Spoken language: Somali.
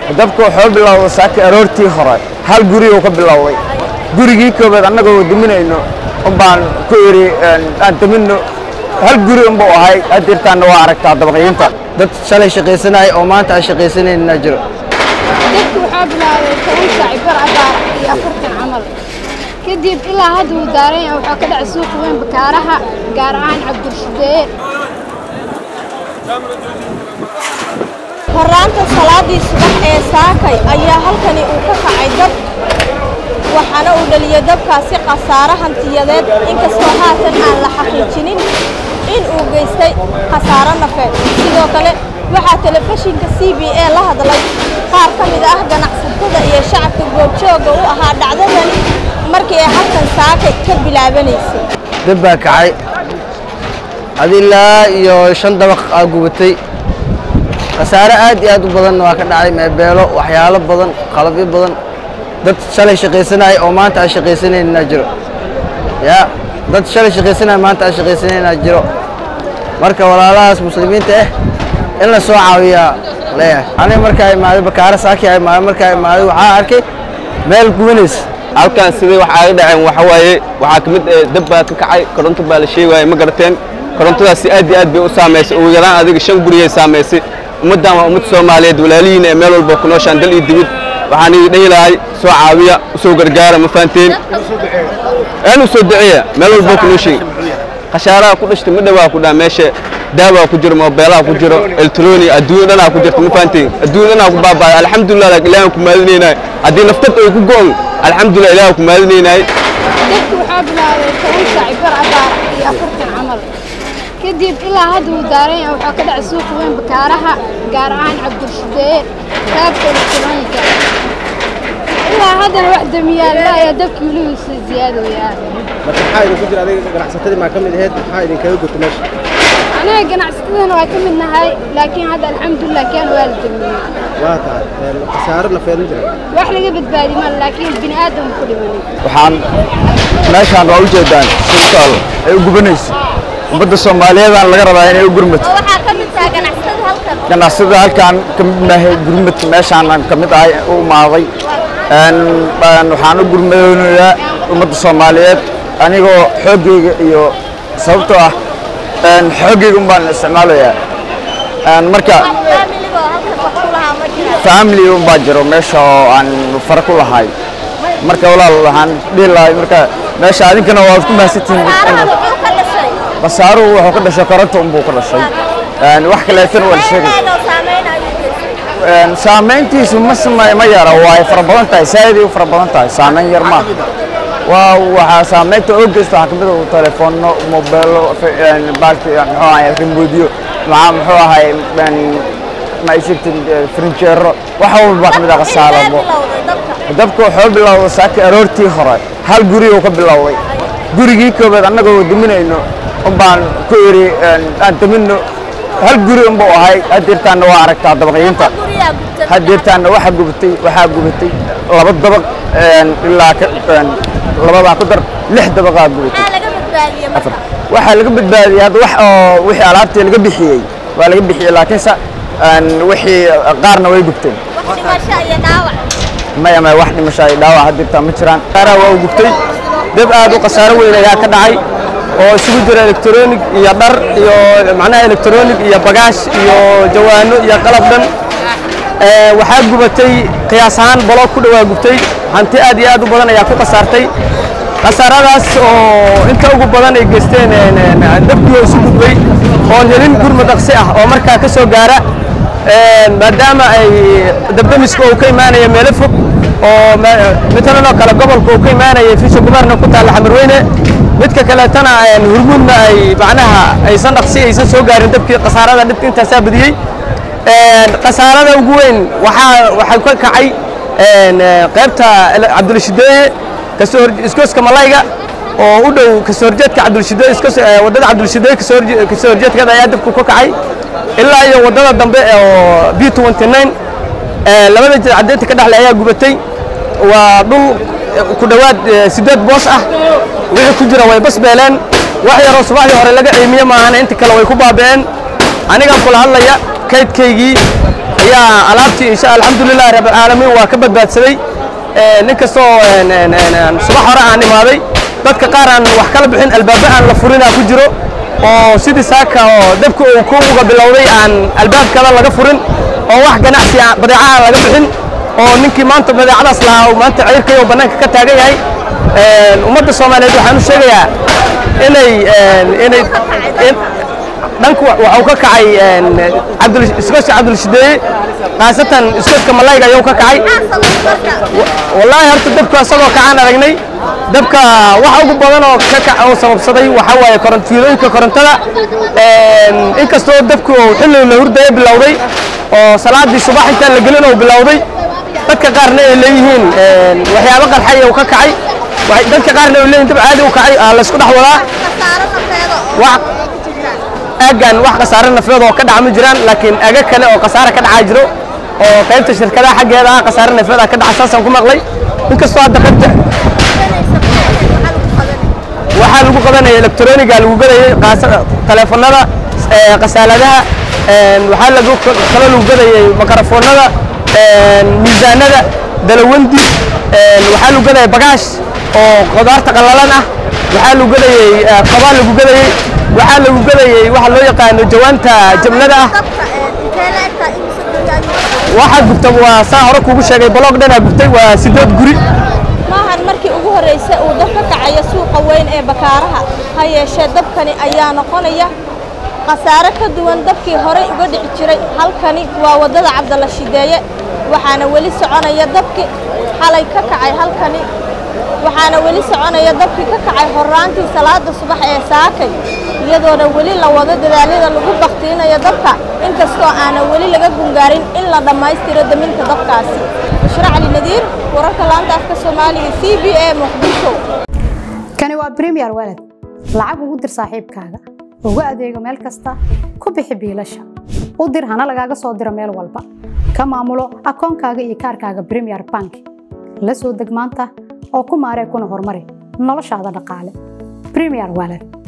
dabka wuxuu bilowday saaka aroortii hore hal guri uu ka bilowday gurigii koobaad annagoo duminayno unbaan ku iri aan duminno hal guri unbuu ahay hadirtaanna waa aragtaa dabaqyinta dad shalay shaqaysanaya oo maanta aan shaqaysanayna jiro dadku waxaa bilaabay toban saaci bar abaar iyo afartan camal kadib ilaa hadda uu daaran yahay waxaa ka dhacay suuqa weyn bakaaraha gaar ahaan cabdulshideeye horraanta salaadii subax ee saakay ayaa halkani uu ka kacay dab waxaana uu dhaliyay dabkaasi khasaare hantiyadeed inkastoo haatan aan la xaqiijinin in uu geystay khasaaro nafeed sidoo kale waxaa telefishinka c b a la hadlay qaar ka mid ah ganacsatada iyo shacabka goobjooga u ahaa dhacdadan markii ay halkan saakay ka bilaabanaysay dab baa kacay adilaa iyo shan dabaq aa gubatay khasaare aad iyo aad u badanna waa ka dhacay meebeelo waxyaalo badan qalabyo badan dad shalay shaqaysanaya oo maanta aan shaqaysanayna jiro ya dad shalay shaqaysanaya maanta aan shaqaysanayna jiro marka walaalahaas muslimiinta ah in la soo caawiyaa leeyahay aniga markaa imaaday bakaare saaki aa imaaday markaa imaaday waxaa arkay meel gubanaysa halkan sidii wax aaga dhaceen waxa waaye waxaa ka mid eh, dab baa ka kacay koronto baa la sheegaya ma garateen korontadaasi aad iyo aad bay u saamaysay ugu yaraan adiga shan guriyay saamaysay ummaddan waa ummad soomaaliyeed walaalihiin ee meel walba ku nooshaan dal iyo dibid waxaan idin dhihi lahay soo caawiya usoo gargaara ma fahanteen aan u soo duceeya meel walba ku nooshiin khashaaraha ku dhashtay ma dhawaa ku dhaa meesha daawaa ku jiro moobeelaha ku jiro elektroni adduunya dhanaa ku jirta ma fahanteen adduunya dhanaa ku baaba'ay alxamdulilah laakiin ilaahan ku mahadinaynaay haddii naftad ay ku go'on alxamdulilah ilaahan ku mahadinaynaay dadku waxaa bilaabay toban saaci bar abaar iyo afartan camal kadib ilaa hadda uu daaran yahay waxaa ka dhacay suuqa weyn bakaaraha gaar ahaan cabdulshideeye qaabka elektroonika ilaa haddana wax damiyaalla ayaa dabkii weligiisa ziyaadooyaa marka maxaa idinku jira adiga ganacsatadii maa ka mid ahayd maxaa idinkaga guta meesha anaga ganacsatadana waa ka mid nahay laakiin hadda alxamdulilah keen waa la damiyey waa tahay een, khasaare nafeed ma jira wax laga badbaadi ma laakiin bini aadam ku dhimanay waxaan meeshaan waa ujeedaan silkaal ay u gubanayso ummadda soomaaliyeedaan laga rabaa inay u gurmato waxaa ka mid tahay ganacsatada halkan ganacsada halkaan ka mid nahay gurmadka meeshaan ka mid ahay u imaaday Een, een, waxaan u gurmadoonayaa ummadda soomaaliyeed anigoo xooggayga iyo sababtoo ah een, xooggayga un baan isticmaalayaa Een, marka faamiligoo halkan wax ku lahaa ma jiraan family un baa jiro meesha oo aan fara ku lahay marka walaal waxaan dhihi lahay marka meesha adinkana waad ku mahadsantihiin khasaaraha muxuu ka dhashay basaaruhu wuxuu ka dhashay koronta unbuu ka dhashay Een, wax kaleetana waa la sheegay Meel oo saameyn ayuu geystay Een, saamayntiisu ma samay ma yara waa fara badan tahay saa'iday u fara badan tahay saamayn yar ma waa waxaa saamaynta oo geysta waxaa kamid ah telefoonno mobeelo baalki muxuu ahay remoodiyo maxaa muxuu ahay een, ma ay sheegtin frinjeero wax walba baa kamid ah khasaarabo bilowday dabka dabka wuxuu bilowday saaka aroortii hore hal guri uu ka bilowday gurigii koobaad annagoo duminayno unbaan ku iri aan duminno hal guri unbuu ahay hadirtaanna waa aragtaa dabaqyinta guriyaa gubtay hadirtaanna waxaa gubatay waxaa gubatay laba dabaq een, ilaa ka een, labadaa ku dar lix dabaqaa gubatay maxaa laga badbaadiyey marka waxaa laga badbaadiyey hadda wax oo wixii alaabtii laga bixiyey waa laga bixiyey laakiinse een, wixii qaarna way gubteen wax dhimasho iyo dhaawac maya maya wax dhimasho ay dhaawac hadirtaa ma jiraan qaaraha waa u gubtay dab aad u khasaaro weyn ayaa ka dhacay oo isugu jira electronic iyo dhar iyo macnaha electronic iyo bagaash iyo jawaano iyo qalab dhan Ee, waxaa gubatay qiyaas ahaan baloog ku dhawaa gubtay hanti aad iyo aad u badan ayaa ku khasaartay khasaaradaas oo inta ugu badan ay geysteen een, een, dabkii oo isu gudbay oon helin gurma dhaqsi ah oo markaa ka soo gaara Een, maadaama ay dabdamiska uu ka imaanaya meelo fog oo ma- matalan oo kale gobolka uu ka imaanaya fisha guberna ku taalla xamarweyne midka kaleetana een, hurmuudna ay macnaha aysan dhaqsi aysan soo gaarin dabkii khasaarada dhibka intaasaa badiyey Een, khasaarada ugu weyn waxaa waxaa ka kacay een, ee, qaybta ele- cabdulshideeye kasoo hor iskooska malayga oo u dhow kasoo horjeedka cabdulshideeye iskoos ee, waddada cabdulshideeye kasoo horje- kasoo horjeedkeeda ayaa dabku ka kacay ilaa iyo waddada dambe oo b 29 ee, labada jid caddeynta ka dhexle ayaa gubatay waa dhul eh, ku dhowaad eh, sideed boos ah wixii ku jira way basbeeleen wax yaroo subaxdii hore laga ciimiye maahana inta kale way ku baabi'een anigaan kula hadlaya kaydkaygii ayaa alaabtii insha alxamdulilah rabbilcaalamiin waa ka badbaadsaday Ee, nin kastoo een, een, een, een, subax hore aan imaaday dadka qaar aan wax kala bixin albaabo aan la furinaa ku jiro oo sidii saaka oo dabka uu ku uga bilowday aan albaabkada laga furin oo wax ganacsi aan- badeeca aan laga bixin oo ninkii maanta badeecadaas lahaa uu maanta ciirkay oo bannaanka ka taagan yahay Een, ummadda soomaaliyeed waxaan u sheegayaa inay een, inay in- dhanku waxuu ka kacay een, cabdul iskoska cabdulshideeye khaasatan iskoska malayga ayuu ka kacay wallaahi horta dabka isagoo kacaan aragnay dabka waxa ugu badan oo ka kac oo sababsaday waxaa waaye koron fiilooyinka korontada Een, inkastoo dabku uu xilli la hurdaya bilowday oo salaadii subax intaan la gelin uu bilowday dadka qaarna ay leeyihiin een, waxyaabo qarxay uu ka kacay Waxay- dadka qaarna ay leeyihiin dab caadi u kacay aa la isku dhex wadaa wax aagan wax khasaare nafeed oo ka dhaca ma jiraan laakiin aga kale oo khasaare ka dhacaa jiro oo qaybta shirkadaha xaggeeda ah khasaare nafeed ah ka dhaca saasaan ku maqlay inkastoo hadda qaybta waxaa lagu qabanaya elektroniga lagu gadayay qaasa- taleefanada ee, khasaaladaha een, waxaa lagu kale lagu gadayay makarafoonada een, miisaanada dalawandi een, waxaa lagu gadaya bagaash oo qudaarta qallalan ah waxaa lagu gadayay eh, qabaa lagu gadayay waxaa lagu gadayay waxa loo yaqaano jawaanta jabnada ah waxaa gubta waa saa hore kuugu sheegay baloog dhanaa gubtay waa sideed guri maahan markii ugu horreysay uu dab ka kacayo suuqa weyn ee bakaaraha ha yeeshee dabkani ayaa noqonaya khasaare ka duwan dabkii horey uga dhici jiray halkani waa waddada cabdalla shideeye waxaana weli soconaya dabkii xalay ka kacay halkani waxaana weli soconaya dabkii ka kacay horraantii salaada subax ee saakay iyadoona weli la wado dadaalyada lagu baktiinayo dabka inkastoo aanan weli laga gungaarin in la dhammaystiro daminta dabkaasi bushra cali nadiir wararka laanta afka soomaaliga c b a muqdisho kani waa premier walad lacag ugu dir saaxiibkaaga ugu adeego meel kasta ku bixi biilasha u dir hana lagaaga soo diro meel walba ka maamulo akoonkaaga iyo kaarkaaga premier bank la soo deg maanta oo ku maaree kuna horumari noloshaada dhaqaale premier walad